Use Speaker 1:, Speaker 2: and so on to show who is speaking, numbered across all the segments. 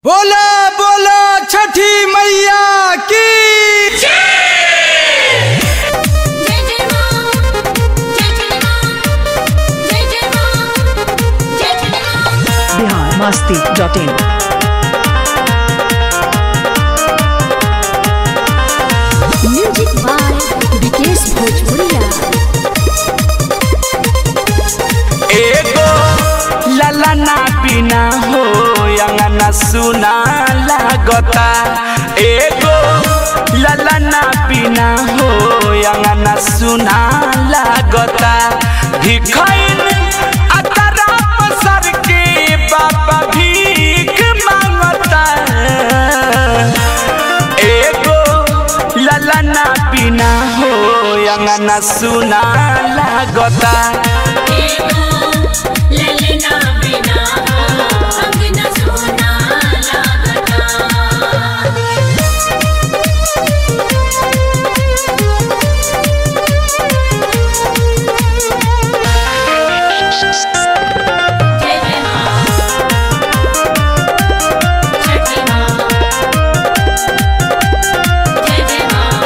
Speaker 1: बोला बोला छठी मैया की
Speaker 2: जय जय मां जय जय मां जय जय मां जय जय मां
Speaker 3: Bihar Masti dot in
Speaker 2: music by Vikesh Bhojpuriya
Speaker 4: एगो ललना बिना हो अंगना सुना लागता एगो ललना बिना हो अंगना सुना लागता भिखैन अतरा पसर के बाबा भीख मांगता एगो ललना बिना हो अंगना सुना लागता
Speaker 2: ललना बिना अंगना सोना लागता जय जय मां छठी मां जय जय मां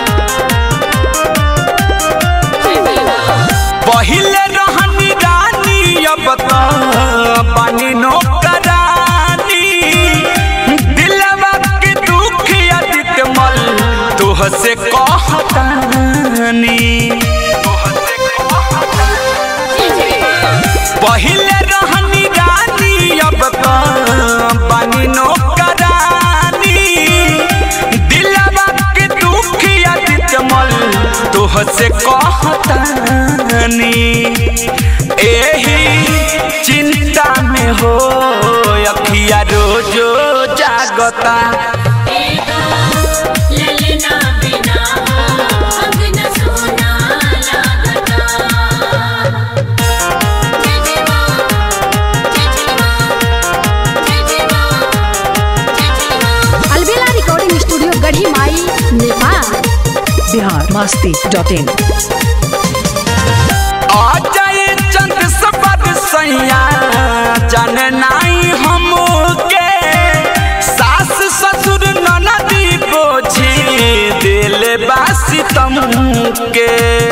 Speaker 2: छठी मां
Speaker 4: पहिले रहनी रानी अब तो पानी नौकरानी दिलवा के दुख अधिक मल तुह से कहतानी
Speaker 2: जय जय मां
Speaker 4: पहिले रहनी रानी अब तो पानी नौकरानी दिलवा के दुख अधिक मल तुह से कहतानी एही चिंता में हो अखिया रोजो जागता
Speaker 2: ललना बिना अंगना सोना लागता जय जय मां जय जय मां जय जय मां जय जय मां
Speaker 5: अलबेला रिकॉर्डिंग स्टूडियो गढ़ी माई नेपाल
Speaker 3: बिहार मस्ती डॉट इन
Speaker 4: आ जाए चंद सपद सैया जन नाई हमके सास ससुर ननदी बोझी दिल बासी तम के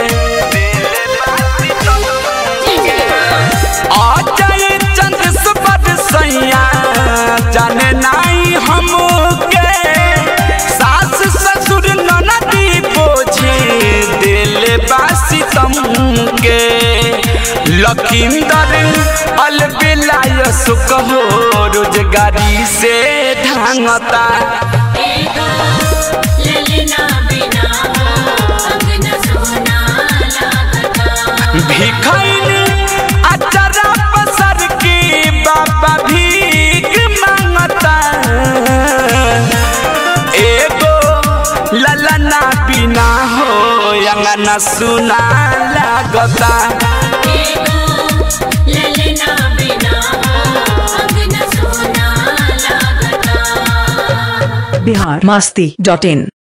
Speaker 2: जय जय मां
Speaker 4: आ जाए चंद सपद सैया जन नाई हमके सास ससुर ननदी बोझी दिल बासी तम के लखींदर अलबिलाय सुख हो रोजगारी से ढांगता
Speaker 2: ललना बिना अंगना सोना लागता
Speaker 4: भिखैन अचरा पसर के बाबा भीख मांगता एगो ललना बिना हो अंगना सुना लागता
Speaker 2: ललना बिना अंगना सोना लागता
Speaker 3: बिहार मस्ती डॉट इन